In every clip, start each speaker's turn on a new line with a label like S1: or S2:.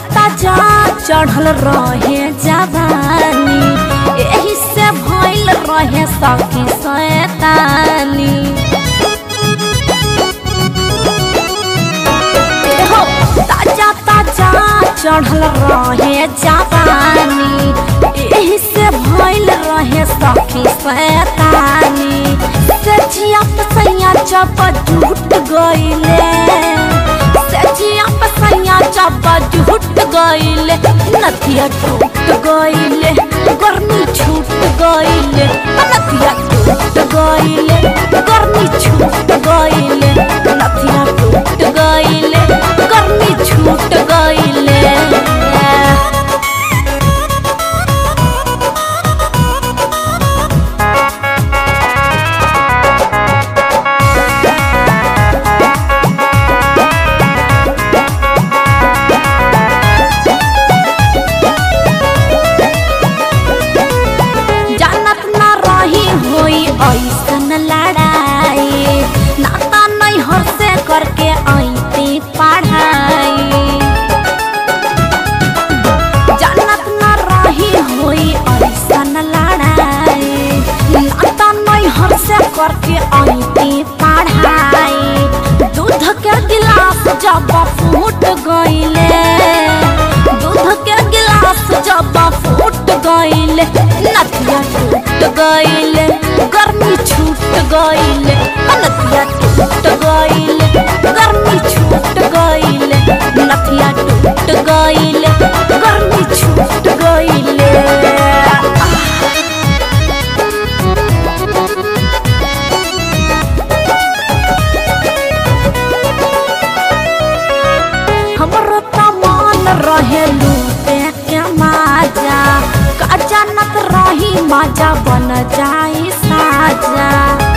S1: ताजा चढ़ल रहे जवानी एही से भइल रहे सखी शैतानी हो ताजा ताजा चढ़ल रहे जवानी एही से भइल रहे सखी शैतानी सचिया पसैया चप झूठ गइले सचिया पसैया चप झूठ गइले नथिया टूट गइले गर्मी छूट गइले नथिया टूट गइले गर्मी छूट गइले नथिया टूट गइले गर्मी छूट गइले जानत ना रही होई ऐसन लड़ाई नाता नहीं हर से करके आईती पढ़ाई जानत ना रही होई ऐसन लड़ाई नाता नहीं हर से करके आईती पढ़ाई दूध के गिलास जब फूट गइले दूध के गिलास जब फूट गइले नथिया टूट गइले गर्मी छूट गइले नथिया टूट गइले गर्मी छूट गइले नथिया टूट गइले गर्मी छूट गइले हमरो त मन रहे लूटे के माजा का जानत रही माजा बन जाई साजा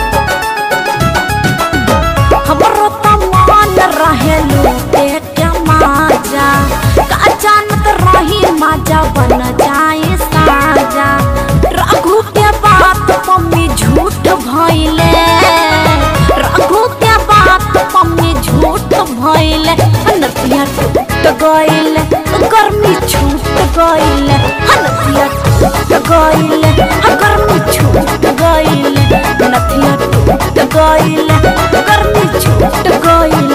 S1: हमरो त मन रहे लूटे के माजा का जानत रही माजा बन जाई साजा रघु के बात मम्मी झूठ भइले रघु के बात मम्मी झूठ भइले नतिया टूट गइले गर्मी छूट गइले नतिया टूट गइले गर्मी छूट गइले नतिया टूट गइले गर्मी छूट गइले